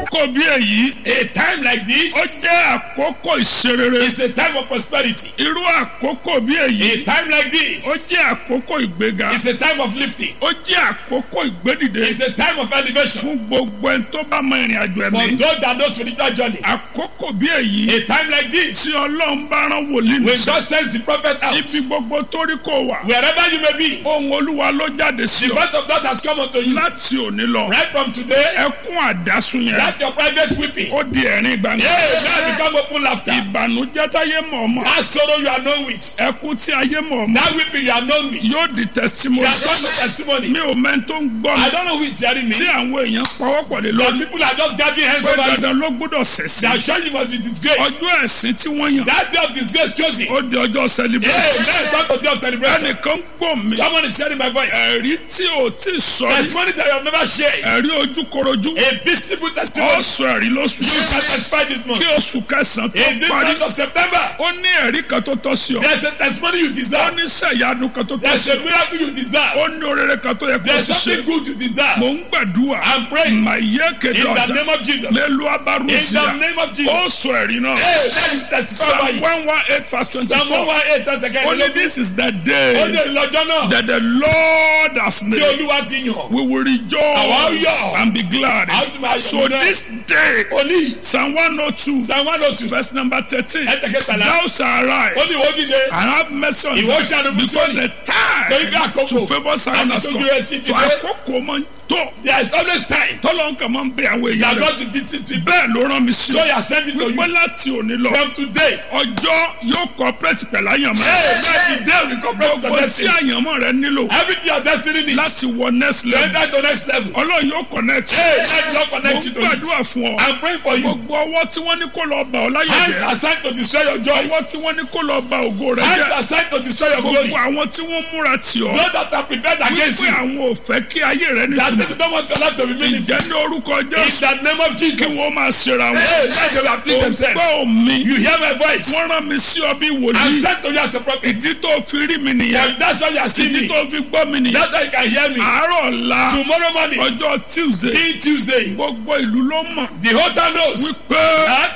àkókò bí èyí A time like ó this jẹ́ àkókò ìṣerere is a time of prosperity. irú àkókò bí A èyí time like ó this jẹ́ àkókò ìgbéga is a time of lifting. ó jẹ́ àkókò ìgbédìde It's a time of elevation. fún gbogbo ẹni tó bá mọ ìrìn àjò For ẹ̀mí those that know spiritual journey. àkókò bí èyí A time like tí this, ọlọ́run bá rán wòlíì when nìṣẹ́ God sends the prophet out, ibi gbogbo torí kò wà wherever you may be, ohun olúwa ló jáde sí the ọ voice of God has come unto you. láti òní lọ Right from today, ẹkún àdásùn yẹn that your private weeping, ó di ẹ̀rín gbangba yeah, now become open laughter. ìbànújẹ́ táyé mọ̀ ọmọ That sorrow you are known with, ẹkún tí ayé mọ̀ ọmọ that weeping you are known with, yóò di testimony shall come to testimony. mi ò mẹ́ni tó ń gbọ́ mi I don't know who is hearing me. tí àwọn èèyàn pawọ́pọ̀ lé But lórí people are just gathering hands pé over you. dandan ló gbọ́dọ̀ They ṣẹ̀sìn are sure you must be disgraced. ọjọ́ ẹ̀sìn tí wọ́n yàn That day of disgrace chosen. ó di ọjọ́ Yeah, celebration let's talk of day of celebration. ẹnìkan gbọ́ mi Someone is hearing my voice. ẹ̀rí tí ò tí ì sọ rí Testimony that you have never shared. ẹ̀rí ojúkorojú A visible ó testimony. sọ ẹ̀rí lóṣù You shall testify this month. kí oṣù kẹsàn-án tó In this parí month of September, ó ní ẹ̀rí kan tó tọ́ sí ọ there's a testimony you ó deserve. ní sẹ̀yánu kan tó tọ́ There's sí a ọ miracle you ó deserve. ní orere kan tó yẹ kó There's ti ṣe something good you mò deserve. ń gbàdúrà I'm praying màyé kéde in the ọ̀sán name of Jesus. mélòó In abárùsíà the name of ó Jesus. sọ ẹ̀rí náà Hey, let me testify psalm by one it. one eight verse twenty Psalm four 118 that's the kind only of this is the Ó ní day ìlọ́jọ́ náà that the Lord has tí made Olúwa ti yàn. we will Àwa rejoice yọ̀. and be glad Àwa tún máa yọ̀ so nínú ẹ̀. this day Òní psalm one oh two Psalm 102 verse number thirteen ẹ̀tẹ̀kẹtàlá. thou shalt Ó ní arise ìwọ jíjẹ. and have mercy on Ìwọ Zion ṣàánú fún because Síónì. the Torí bí time àkókò to favour Zion has àti come tójú rẹ̀ sí ti so dé. àkókò máa ń tó There is always time tọ́lọ́ nǹkan máa ń bẹ àwọn that èèyàn rẹ̀ God to visit people. bẹ́ẹ̀ ló rán mi sí So you are sending to wípé you láti òní lọ from today. ọjọ́ yóò cooperate pẹ̀lú àyànmọ́ Hey, let the day we cooperate with gbogbo your tí destiny. àyànmọ́ rẹ nílò Everything your destiny needs láti wọ next to level enter to next level. ọlọ́run yóò connect Hey, let God mo connect ń you to it. gbàdúrà fún ọ I'm praying for you. gbogbo ọwọ́ tí wọ́n ní kó lọ bà ọ́ láyé Hands jẹ́ are signed to destroy your joy. ọwọ́ tí wọ́n ní kó lọ bà ògo rẹ Hands jẹ́ are signed to destroy your glory. gbogbo àwọn tí wọ́n múra tì ọ́ Those that are prepared against wípé you. àwọn ò fẹ́ kí ayé rẹ That nítumọ̀ they don't want your life to be meaningful. ìjẹ́ ní orúkọ In Jésù the name of kí Jesus. wọ́n máa ṣera wọn Hey, let them afflict themselves. ògbọ́ mi You hear my voice. wọ́n rán mi sí ọ bí I'm wòlíì sent to you as a prophet. ìdí tó fi rí mi nìyẹn And that's why you are seeing ìdí me. tó fi gbọ́ mi nìyẹn That's why you can hear me. àárọ̀ ọ̀la Tomorrow morning, ọjọ́ Tuesday being Tuesday, gbogbo ìlú ló mọ̀ the whole town knows wípé that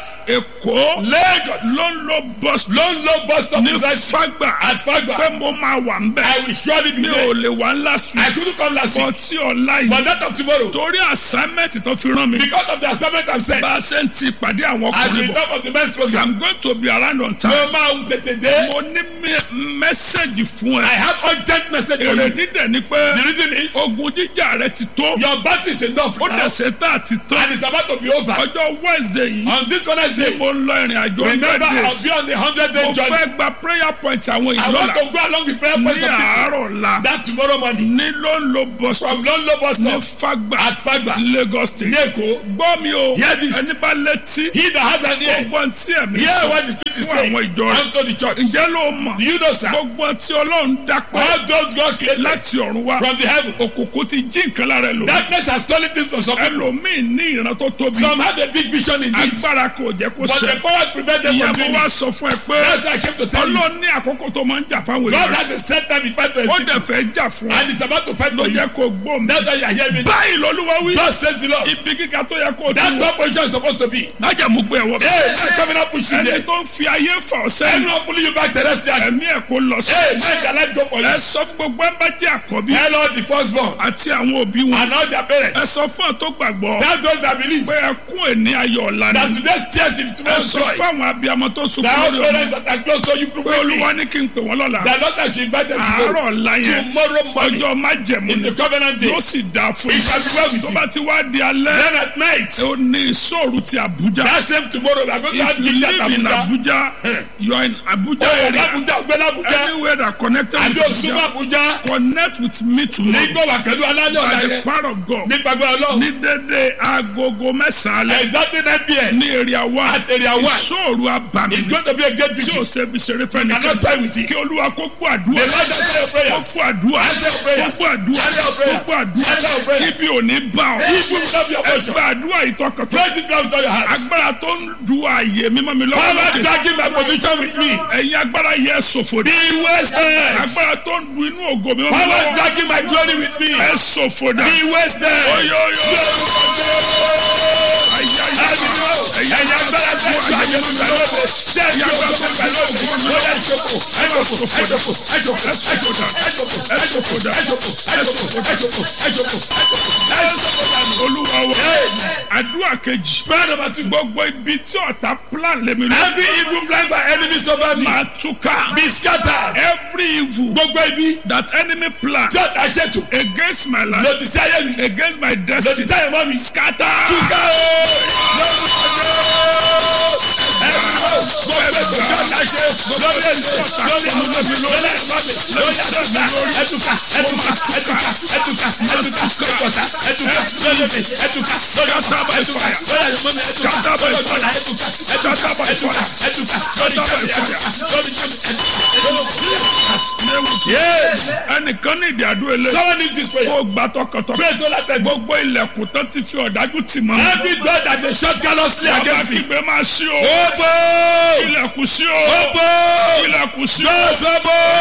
Èkó Lagos ló ń lo bus lone low bus stop ní precisely Fágbà at Fagba. pé mo máa wà ń bẹ̀ I will surely be mi ò there. lè wá last I week couldn't come last bọ́ week, tí ọ̀la yìí but that of tomorrow, torí assignment tó fi rán mi because of the assignment I'm sent, bá a ṣe ń ti ìpàdé àwọn as ọkùnrin we bọ̀ talk of the men's program, I'm going to be around on no time man tètè dé. mo ní mẹ́sẹ̀gì fún I ẹ have urgent message for èrè you. dídẹ̀ ni pé The reason is ogun jíjà rẹ ti tó your battery is enough ó now, dẹ̀ ṣe tá àti tán and it's about to be over. ọjọ́ Wednesday yìí On this Wednesday, mo ń lọ ìrìn àjò remember hundred I'll days be on the hundred day mo journey. fẹ́ gba prayer point àwọn I ìlú want ọ̀la to go along with prayer ní points of people. àárọ̀ la That tomorrow morning, ní ló ń lo bus stop from Lone Low bus ní stop Fágbà at Fagba, Lagos state Neko, gbọ́ mi o Hear this. ẹni bá létí he that has an ear, gbogbo tí ẹ̀mí hear sọ what the Spirit is fún saying àwọn ìjọ rẹ̀ unto the church. ǹjẹ́ ló mọ̀ Do you know, sir? gbogbo tí Ọlọ́run dápẹ́ All those God created láti ọ̀run wá from the heaven, òkùnkùn ti jí nǹkan lára ẹ lò darkness has stolen things from some people. ẹlòmíì ní ìran tó tóbi Some have a big vision indeed, agbára kò jẹ́ kó but ṣẹ the power prevent them ìyẹn from mo doing wá it. sọ fún ẹ pé That's why I came to tell you. Ọlọ́run ní àkókò tó máa ń jà fáwọn God èèyàn has a set time in fight to ó escape, dẹ̀ fẹ́ jà fún ẹ and is about to fight ló for you. yẹ kó gbọ́ mi That's why you are hearing me. báyìí lọ́lúwa wí God says the Lord. ibi kíkà tó yẹ kó o ti That wọ top position is supposed to be. lájà mú gbé ẹwọ Hey, man coming up pushing ẹni there. tó ń fi ayé fà ọ́ sẹ́yìn Anyone pulling you back terrestrial. ẹ̀mí ẹ̀ kó lọ sí Hey, man, shall life go for you? ẹ sọ fún gbogbo ẹ bá jẹ́ àkọ́bí Tell all the firstborn àti àwọn òbí wọn and all their ẹ parents. sọ fún ọ tó gbàgbọ́ Tell those that believe pé ẹkún ẹni ayọ̀ ọ̀la that ni today's tears is ẹ tomorrow's sọ joy. fún àwọn abiyamọ tó sunkún Tell lórí ọmọ parents that are close to you pé quickly olúwa ní kí n pè wọ́n lọ́la that not that you invite them àárọ̀ tomorrow. ọ̀la yẹn Tomorrow morning ọjọ́ májẹ̀mú is ni the covenant day. yóò sì dáa fún It shall be well with tó you. bá ti wá di alẹ́ Then at night, ó ní ìṣòro ti Àbújá that same tomorrow, we are going to have if you King Jack live in Abuja. Abuja you are in Abuja Oh, area Abuja, Ogbela Abuja. anywhere that connected Àbí with Osuma Abuja Abuja. connect with me tomorrow Nígbà wà pẹ̀lú alálẹ̀ ọ̀la by the yẹn. power of God Nípa gbọ́ ọlọ́run. ní dédé agogo mẹ́sàn-án alẹ́ Exactly nine pm. ní area one At area one. ìṣòro abàmì It's going to be a great tí victory. o ṣe fi ṣeré fẹ́ You cannot nìkan die with it. kí olúwa kó gbọ́ àdúrà The Lord answer your kó prayers. gbọ́ àdúrà Answer your kó prayers. gbọ́ àdúrà Answer your kó prayers. gbọ́ àdúrà Answer your prayers. ibi ò ní bá ọ Evil will not be your portion. ẹgbẹ́ àdúrà ìtọ́kọ̀tọ̀ Praise it now with all your heart. agbára tó ń du ààyè mímọ́ mi lọ́wọ́ Power lókè dragging my position with me. ẹ̀yin agbára yẹ ṣòfò dé Be wasted. agbára tó ń du inú ògo mímọ́ mi Power lọ́wọ́ dragging my glory with me. ẹ ṣòfò dà Be wasted. oyoyo ayaya ayé mi lóde jẹ́ kí ogun mi gbà lóde ó yẹ ìjókòó ẹ̀jọ̀kọ̀ ẹ̀jọ̀kọ̀ ẹ̀jọ̀kọ̀ ẹ̀jọ̀kọ̀ ẹ̀jọ̀kọ̀ ẹ̀jọ̀kọ̀ ẹ̀jọ̀kọ̀ ẹ̀jọ̀kọ̀ ẹ̀jọ̀kọ̀ ẹ̀jọ̀kọ̀ olúwa wa àdúrà kejì prayer number two gbogbo ibi tí ọ̀tá plan lèmi lọ every evil plan by enemies over me máa túká be scattered every evil gbogbo ibi that enemy plan tí ọ̀tá ṣètò against my life lòdì sí ayé mi against my lòdì destiny sí ayé mọ́ mi scatter túká o lórúkọ Jésù. gbogbo ètò tí ọ̀tá ṣe lórí èmi lórí àwọn ọmọ mi lórí ẹ̀kọ́ mi lórí àdúrà ẹ̀tùkà ẹ̀tùkà ẹ̀tùkà ẹ̀tùkà ẹ̀tùkà ẹ̀tùkà ẹ̀tùkà lórí mi ẹ̀tùkà lórí ọ̀tá ẹ̀tùkà lórí àwọn ọmọ mi ẹ̀tùkà lórí ọ̀tá ẹ̀tùkà ẹ̀tùkà ẹ̀tùkà ẹ̀tùkà lórí ìjọba ẹ̀tùkà lórí ìjọba ẹnìkan ní ìdí àdúrà ilé Someone needs this prayer. kó gbà tọkàntọkàn Pray to that God. gbogbo ilẹ̀kùn tó ti fi ọ̀dájú tì mọ́ mi. Every door that they shut callously bàbá against me. kígbe máa ṣí o Open! ilẹ̀kùn ṣí o Open! ilẹ̀kùn ṣí o Doors open!